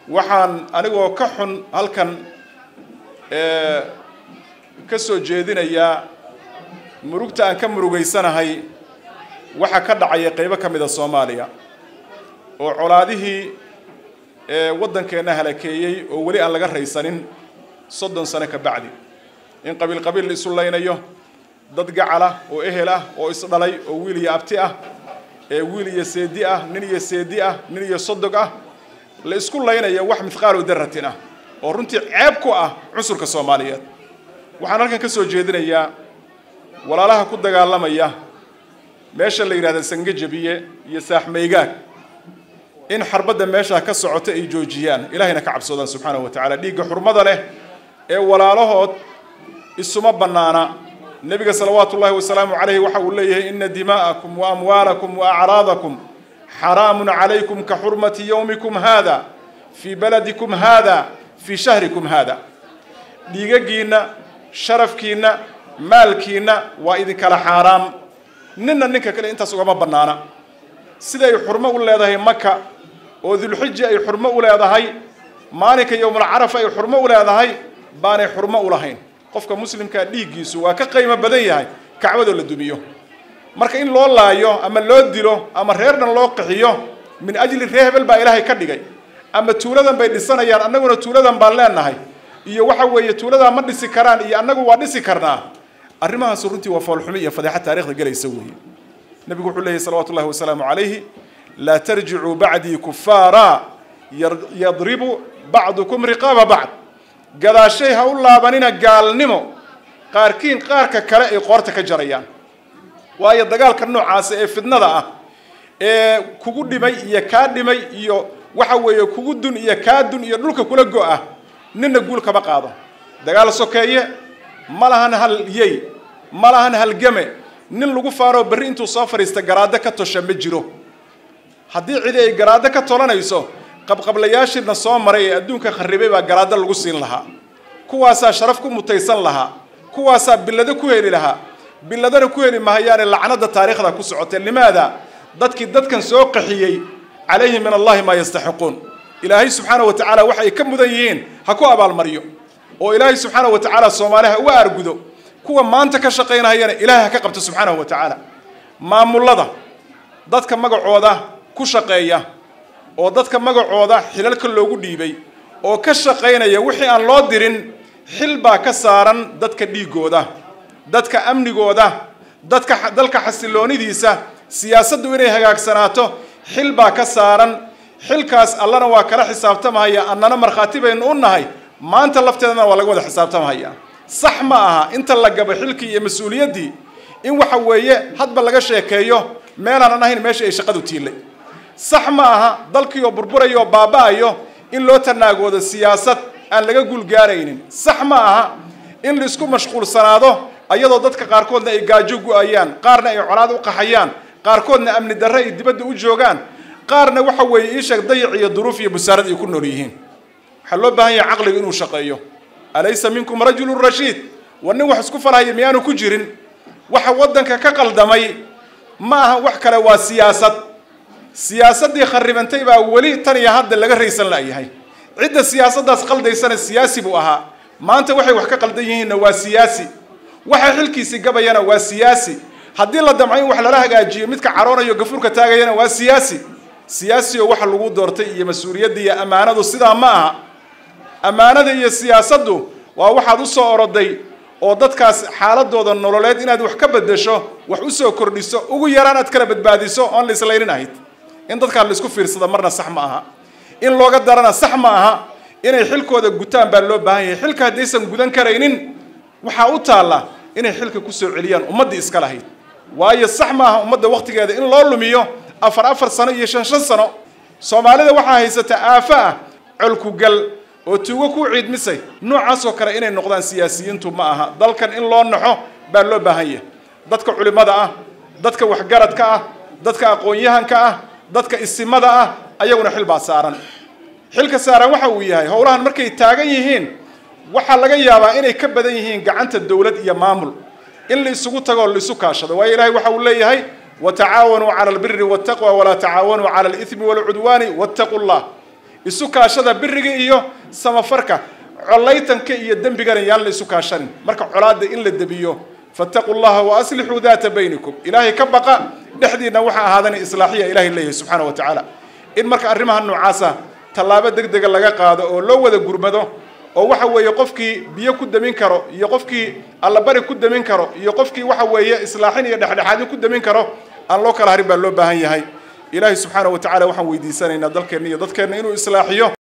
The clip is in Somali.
waxaan anigoo ka xun halkan ka soo jeedinayaa murugta aan ka murugaysanahay waxa ka dhacaya qaybo ka mid a soomaaliya oo colaadihii waddankeenna halakeeyey oo weli aan laga raysanin soddon sano ka bacdi in qabiil qabiil la isu laynayo dad gacalah oo ehel ah oo isdhalay oo wiil iyo abti ah ee wiil iyo seedi ah nin iyo seedi ah nin iyo sodog ah la isku laynayo wax mithqaalu daratin ah oo runtii ceeb ku ah cunsurka soomaaliyeed waxaan halkan ka soo jeedinayaa walaalaha ku dagaalamaya meesha la yidhahda sangajabiye iyo saaxmaygaag in xarbadda meeshaa ka socota ay joojiyaan ilahayna ka cabsoodaan subxaanahu wa tacala dhiigga xurmada leh ee walaalahood isuma bannaana nebiga salawaatu ullahi wasalaamu calayhi waxa uu leeyahay ina dimaa'akum wa amwaalakum wa acraadakum xaraamun calaykum ka xurmati yowmikum haada fii baladikum haada fii shahrikum haada dhiigaggiinna sharafkiinna maalkiinna waa idinkala xaaraam ninna ninka kale intaas ugama bannaana siday xurmo u leedahay maka oo dulxija ay xurmo u leedahay maalinka yowmulcarafa ay xurmo u leedahay baanay xurmo u lahayn qofka muslimkaa dhiiggiisu waa ka qiimo badan yahay kacbadoo la dumiyo marka in loo laayo ama loo dilo ama reer dhan loo qixiyo min ajli ree hebel baa ilaahay ka dhigay ama tuuladan bay dhisanayaan annaguna tuuladan baan leenahay iyo waxa weeye tuuladaa ma dhisi karaan iyo annagu waa dhisi karnaa arrimahaas runtii waa foolxumi iyo fadeexa taarikhda gelaysa weeye nebigu wuxuu leeyahy salawatu ullahi wasalaamu calayhi laa tarjicuu bacdii kufaara yadribu bacdukum riqaaba bacd gadaashay ha u laabanina gaalnimo qaarkiin qaarka kale ay qoorta ka jarayaan waayo dagaalka noocaasa ee fidnada ah ee kugu dhimay iyo kaa dhimay iyo waxa weeye kugu dun iyo kaa dun iyo dhulka kula go-ah ninna guul kama qaado dagaal sokeeye ma lahan hal yey ma lahan halgame nin lagu faaroo berri intuu soo fadhiista garaado ka tosha ma jiro haddii cidi ay garaado ka tolanayso qabqablayaashiina soo maray ee adduunka kharribay baa garaado lagu siin lahaa kuwaasaa sharaf ku mutaysan lahaa kuwaasaa billado ku heli lahaa billadana ku heli mahayaane lacnada taariikhda ku socotee limaada dadkii dadkan soo qaxiyey calayhi min allahi maa yastaxiquun ilaahay subxaana wa tacaala waxay ka mudan yihiin ha ku abaalmaryo oo ilaahay subxaana wa tacaala soomaaliha uga argudo kuwa maanta ka shaqaynahayana ilaahay ha ka qabto subxaanahu wa tacaala maamullada dadka magacooda ku shaqeeya oo dadka magacooda xilalka loogu dhiibay oo ka shaqaynaya wixii aan loo dirin xil baa ka saaran dadka dhiigooda dadka amnigooda dadka dalka xasiloonidiisa siyaasaddu inay hagaagsanaato xil baa ka saaran xilkaas allana waa kala xisaabtamahaya annana markhaati baynu u nahay maanta lafteedana waa laga wada xisaabtamahaya sax ma aha inta la gabo xilkii iyo mas-uuliyaddii in waxa weeye hadba laga sheekeeyo meelaanan ahayn meesha ay shaqadu tiilay sax ma aha dalkii oo burburayo oo baaba-ayo in loo tanaagoodo siyaasad aan laga guulgaaraynin sax ma aha in laisku mashquulsanaado ayadoo dadka qaarkoodna ay gaajo gu-ayaan qaarna ay colaad u qaxayaan qaarkoodna amni darre ay dibadda u joogaan qaarna waxa weeye ii sheeg dayac iyo duruuf iyo busaarad ay ku nool yihiin waxaa loo baahan yahay caqliga inuu shaqeeyo alaysa minkum rajulun rashiid war nin wax isku falhaya miyaanu ku jirin waxa waddanka ka qaldamay ma aha wax kale waa siyaasad siyaasaddii kharribantay baa weli tan iyo hadda laga raysan la'yahay cidda siyaasaddaas qaldaysana siyaasi buu ahaa maanta waxay wax ka qaldan yihiinna waa siyaasi waxa xilkiisii gabayana waa siyaasi haddii la damco in wax lala hagaajiyo midka caroonayo gafuurka taagayana waa siyaasi siyaasi oo waxa lagu doortay iyo mas-uuliyadda iyo ammaanadu sidaa ma aha ammaanada iyo siyaasaddu waa waxaad u soo oroday oo dadkaas xaaladooda nololeed inaad wax ka bedesho wax u soo kordhiso ugu yaraan aad kala badbaadiso oon la islaynin ahayd in dadkaa la isku fiirsada marna sax ma aha in looga darana sax ma aha inay xilkooda gutaan baa loo baahan yahay xilka haddaysan gudan karaynin waxaa u taalla inay xilka ku soo celiyaan ummaddii iska lahayd waayo sax ma aha ummadda wakhtigeeda in loo lumiyo afar afar sano iyo shan shan sano soomaalida waxaa haysata aafo ah colkugal oo tuugo ku ciidmisay noocaasoo kale inay noqdaan siyaasiyiintu ma aha dalkan in loo naxo baa loo baahan yahay dadka culimmada ah dadka waxgaradka ah dadka aqoon-yahanka ah dadka isimada ah ayaguna xil baa saaran xilka saaran waxa uu yahay howlahan markay taagan yihiin waxaa laga yaabaa inay ka badan yihiin gacanta dowlad iyo maamul in la isugu tago la isu kaashado waayo ilaahay waxa uu leeyahay watacaawanuu cala albiri waltaqwa walaa tacaawanuu cala alithmi walcudwaani wattaqu llah isu kaashada biriga iyo samafarka collaytanka iyo dembigana yaan la isu kaashanin marka colaadda in la debiyo fattaquu llaha wa aslixuu daata baynikum ilaahay ka baqa dhexdiinna waxaa ahaadana islaaxiya ilahay leeyahay subxaana wa tacaala in marka arrimaha noocaasa tallaabo deg dega laga qaado oo loo wada gurmado oo waxa weeye qofkii biyo ku damin karo iyo qofkii allabari ku damin karo iyo qofkii waxa weeye islaaxin iyo dhexdhexaadin ku damin karo aan loo kala harin baa loo baahan yahay ilaahay subxaana wa tacala waxaan weydiisanaynaa dalkeenna iyo dadkeenna inuu islaaxiyo